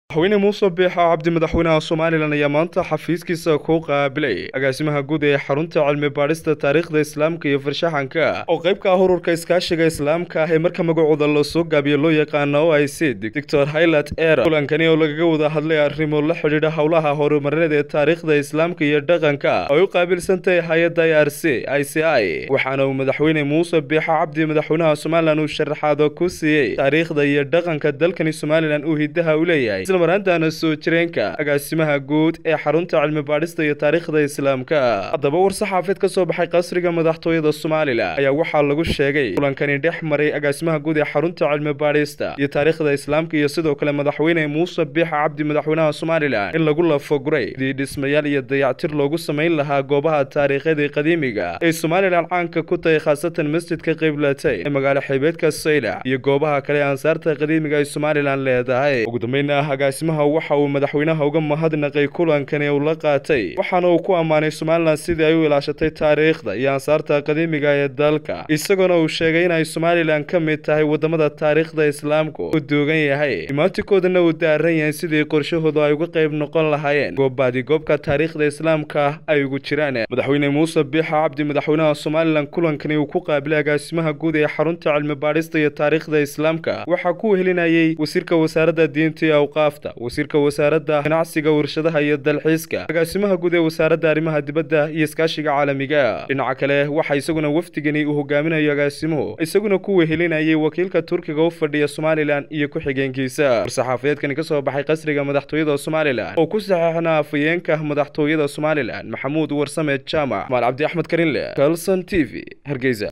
madaxweyne muuse biixo cabdi madaxweynaha somalilan ayaa maanta xafiiskiisa ku qaabilay agaasimaha guud ee xarunta cilmi baadhista taariikhda islaamka iyo farshaxanka oo qayb ka ah ururka iskaashiga islaamka ah ee marka magacooda lasoo gaabiyo loo yaqaano o i c doctor highlat era kulankani oo lagaga wada hadlay arrimo la xidhiidha howlaha horumarineed ee taariikhda islaamka iyo dhaqanka ay u qaabilsantahay hay-adda i r c i c i waxaana uu madaxweyne muuse biixo cabdi madaxweynaha somalilan uu sharaxaado ku siiyey taariikhda iyo dhaqanka dalkani somalilan uu hidaha u leeyahay marantana soo jireenka agaasimaha guud ee xarunta cilmi baadhista iyo taariikhda islaamka haddaba war-saxaafeed ka soo baxay qasriga madaxtooyada somalilan ayaa waxaa lagu sheegay kulankani dhex maray agaasimaha guud ee xarunta cilmi baadhista iyo taariikhda islaamka iyo sidoo kale madaxweyne muuse biixa cabdi madaxweynaha somalilan in lagu lafoguray dii dhismayaal iyo dayactir loogu samayn lahaa goobaha taariikhadii qadiimiga ee somalilan caanka ku tahay khaasatan masjidka qiblatay ee magaalo xeebeedka saylac iyo goobaha kale ansaarta qadiimiga ay somalilan leedahay ugu dambeynna agaasimaha waxa uu madaxweynaha uga mahadnaqay kulankani uu la qaatay waxaana uu ku ammaanay somalilan sidii ay u ilaashatay taariikhda iyo ansaarta qadiimiga ee dalka isagoona uu sheegay inay somalilan ka mid tahay wadamada taariikhda islaamku u duugan yahay imaantikoodana uu daaran yahay sidii qorshahoodu ay uga qayb noqon lahaayeen goobaadi goobka taariikhda islaamka ay ugu jiraan madaxweyne muuse biixa cabdi madaxweynaha somalilan kulankani uu ku qaabilay agaasimaha guud ee xarunta cilmi baadhista iyo taariikhda islaamka waxaa ku wehelinayay wasiirka wasaaradda diinta iyo awqaafta wasiirka wasaaradda ganacsiga warshadaha iyo dalxiiska agaasimaha guud ee wasaaradda arrimaha dibadda iyo iskaashiga caalamiga dhinaca kale waxaa isaguna wafdigani uu hogaaminayo agaasimuhu isaguna ku wehelinayay wakiilka turkiga u fadhiya somalilan iyo ku-xigeenkiisa war-saxaafadeedkani ka soo baxay qasriga madaxtooyada somalilan oo ku saxeexnaa afayeenka madaxtooyada somalilan maxamuud warsame jaamac maal cabdi axmed karinle kalson t v hargeysa